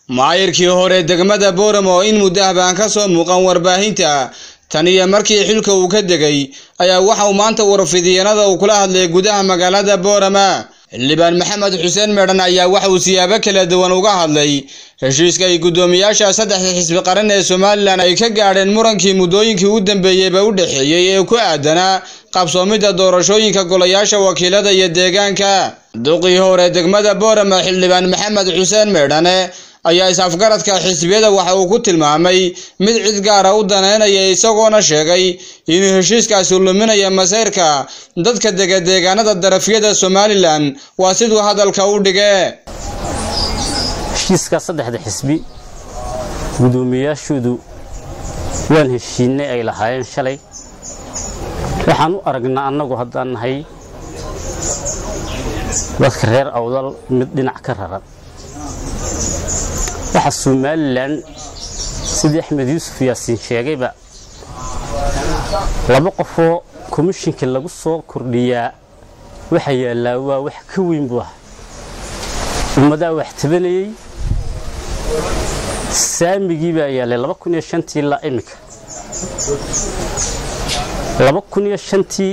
maayirkii hore degmada booramo oo in muddo ah baan ka soo muuqan warbaahinta tan iyo markii xilka uu ka degay ayaa waxa uu maanta warfidyeenada uu kula hadlay gudaha magaalada boorama xildhibaan maxamed xuseen meedhan ayaa waxa uu siyaabo kala duwan uga hadlay heshiiska ay guddoomiyaasha saddexda xisbi qaran ee somalilan ay ka gaadheen murankii muddooyinkii u dambeeyeyba u dhexeeyey ee ku aadanaa qabsoomidda doorashooyinka golayaasha wakiilada iyo deegaanka duqii hore degmada boorama xildhibaan maxamed xuseen meedhane ayaa is-afgaradka xisbiyada waxa uu ku tilmaamay mid cid gaara u daneynaya isagoona sheegay inuu heshiiskaasi luminaya masayrka dadka dega deegaanada darafyada somalilan waa siduu hadalka u dhige heshiiska saddexda xisbi guddoomiyaashoodu waan heshiinay ay lahaayeen shalay waxaan u aragnaa annagu haddaan nahay dadka reer awdal mid dhinac ka raran waxa somalilan sidii axmed yuusuf yaasiin sheegayba laba qofoo komishinka lagu soo kordhiyaa waxa yaallaa waa wax ka weyn buu ah ummadaa wax tabanayey saamigii baa yaallay laba kun iyo shantii ilaa iminka laba kun iyo shantii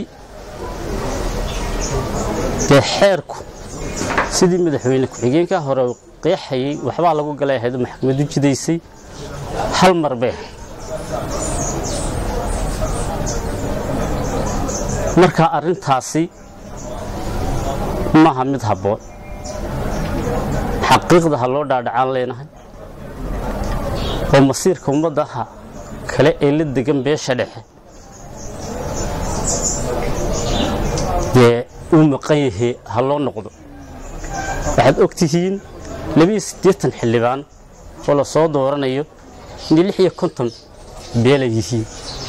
dee xeerku sidii madaxweyne ku-xigeenka hore qeexayay waxbaa lagu galay ahayd maxkamadu jidaysay hal mar bay ahayd marka arrintaasi maaha mid habboon xaqiiqda ha loo dhaadhacaan leenahay oo masiirka ummadaha kale ee la degan beesha dhexe dee uu maqan yahay ha loo noqdo waxaad og tihiin labiiyo siddeetan xildhibaan oo la soo dooranayo inay lix iyo konton beelay yihiin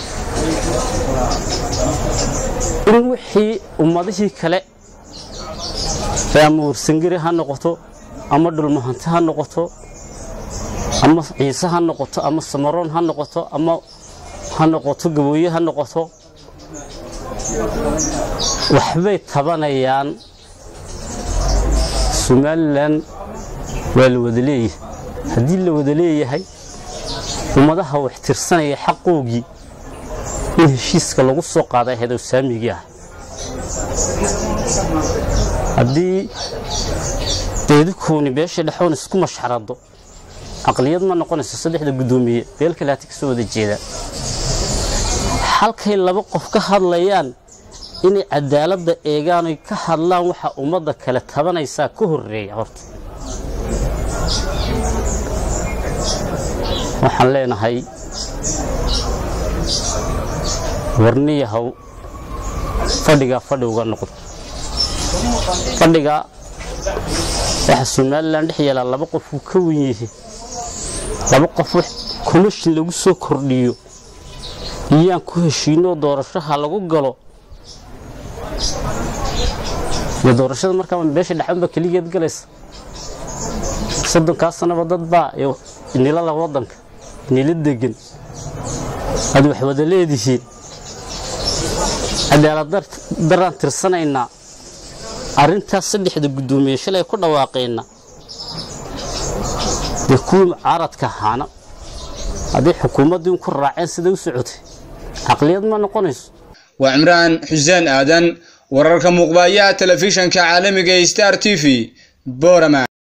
in wixii ummadihii kale ee ama warsangeri ha noqoto ama dhulmahanti ha noqoto ama ciise ha noqoto ama samaroon ha noqoto ama ha noqoto gabooye ha noqoto waxbay tabanayaan somalilan waa la wada leeyahay haddii la wada leeyahay ummadaha wax tirsanaya xaqoogii in heshiiska lagu soo qaaday ahayd saamigii ah haddii deedikooni beesha dhexoon isku mashxarado caqliyad ma noqonayso saddexda guddoomiye beel kale hati ka soo wada jeedaan halkay laba qof ka hadlayaan inay cadaaladda eegaan oy ka hadlaan waxa ummadda kale tabanaysaa ka horreeya horta waxaan leenahay warniyahow fadhigaa fadhi uga noqdo fadhigaa waxa somalilan dhex yeelaa laba qof uu ka wen yahay laba qof komishin lagu soo kordhiyo iyaan ku heshiinoo doorashaha lagu galo iyo doorashada markaa beesha dhexanba keligeed galaysa soddonkaa sanaba dad baa nila la wadanka nila degan aad wax wada leedihiin cadaalad daraan tirsanaynaa arrintaas saddexda guddoomiye shalay ku dhawaaqayna dee kuwii mucaaradka ahaana hadday xukuumaddii ku raaceen siday u socotay caqliyad ma noqonayso waa cimraan xuseen aadan wararka muuqbaaya telefishanka caalamiga star t v borama